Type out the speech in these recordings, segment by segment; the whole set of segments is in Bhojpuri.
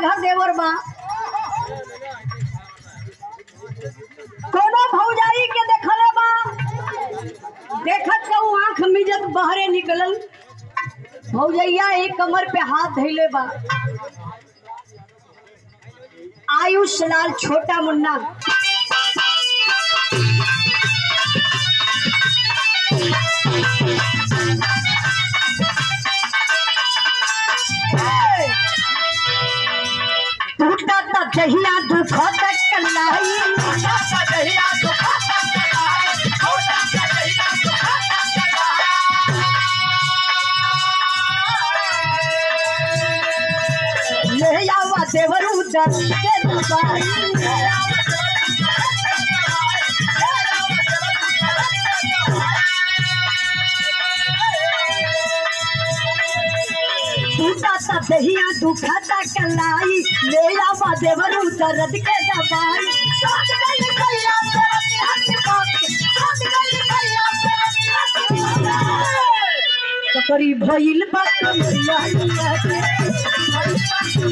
घर देवर बा कोनो भौजाई के देखले बा देखत के ऊ आंख मिजत बहरे निकलल भौजैया एक कमर पे हाथ धैले बा आयुष लाल छोटा मुन्ना टूटा ता दहिया दुखत कलाई ले आवा देवरू दर के दबाई टूटा ता दहिया दुखत कलाई ले आवा देवरू दर्द के दबाई साथ गई भैया तेरी हट बात साथ गई भैया तेरी हट बात करी भइल बा कमरिया के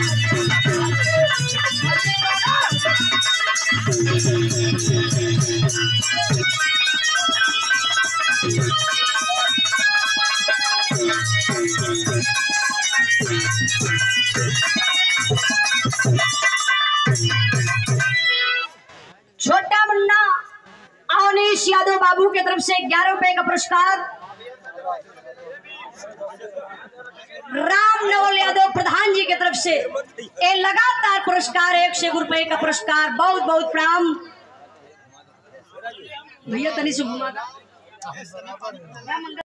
छोटा मुन्ना अवनीश यादव बाबू की तरफ से ग्यारह रुपए का पुरस्कार राम नवल यादव प्रधान जी की तरफ से ये लगातार पुरस्कार एक सौ रुपए का पुरस्कार बहुत बहुत प्रणाम भैया तनी से घुमा